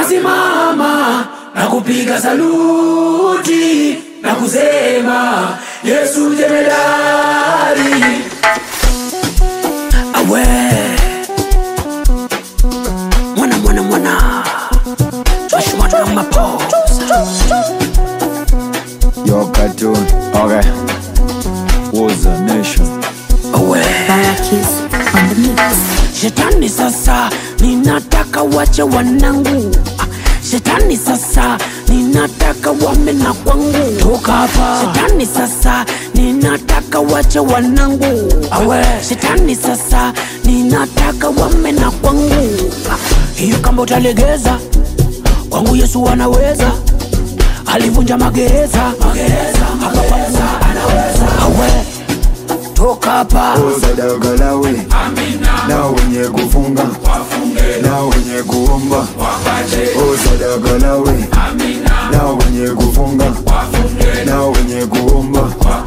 nasimama na kupiga saluti na kusema Yesu jemedari. Awe mwana mwana mwana Joshua Namapo Yo, cartoon. Okay. Was a nation. awe Barakis on the mix. Shetani sasa, ninataka wache wanangu. Ah, Shetani sasa, ninataka wame na kwangu. Toka hapa. Shetani sasa, ninataka wache wanangu. Awe. Shetani sasa, ninataka wame na kwangu. Ah, Hiyo kamba utalegeza kwangu, Yesu anaweza. Alivunja magereza, magereza, hapa kwangu anaweza. Awe. Toka hapa. Usadagalawe na wenye kufunga na wenye kuomba usadagalawe na wenye kufunga na wenye kuomba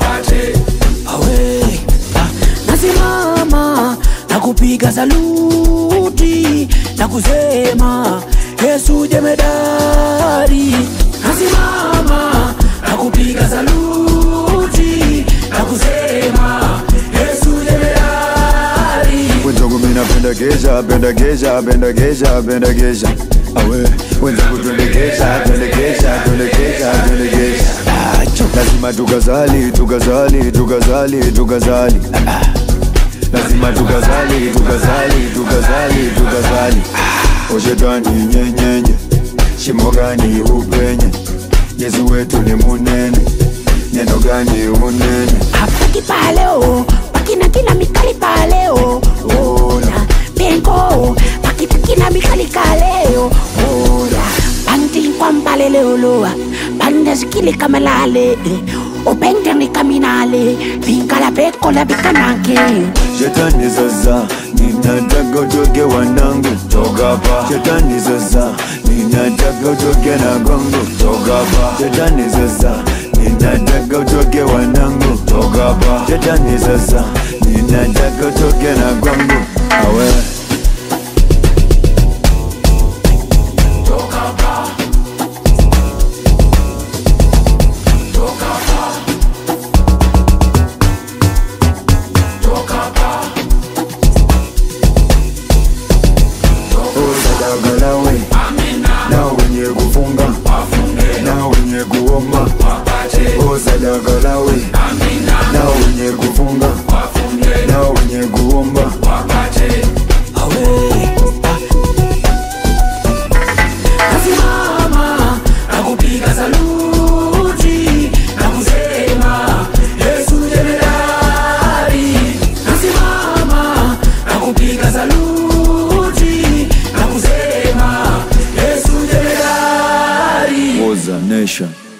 awe ah, nasimama na kupiga saluti na kusema Yesu jemedari. Nasimama na kupiga saluti na kusema Yesu jemedari. wenzangu mina pendekesha pendekesha pendekesha pendekesha awe wenzangu twendekesha twendekesha twendekesha twendekesha lazima tukazali tukazali tukazali tukazali lazima tukazali tukazali tukazali tukazali oshetani nyenyenye shimo gani upenye yesu wetu ni munene neno gani unene Hapaki paleo pakina kina mikali paleo ona pengo pakipakina mikali kaleo ona panti kwambale leoloa panda sikile kamalale opente ni kaminale pinkala peko la bikanake Shetani sasa ninataka utoke wanangu toka hapa. Shetani sasa ninataka utoke na gongo toka hapa. Shetani sasa ninataka utoke wanangu toka hapa. Shetani sasa ninataka utoke na gongo awe usadagalawe na wenye kufunga na wenye kuomba usadagalawe na wenye kufunga na wenye kuomba awe nasimama na kupiga saluti na kusema Yesu jemedari. Nasimama na kupiga saluti na kusema Yesu jemedari. was a nation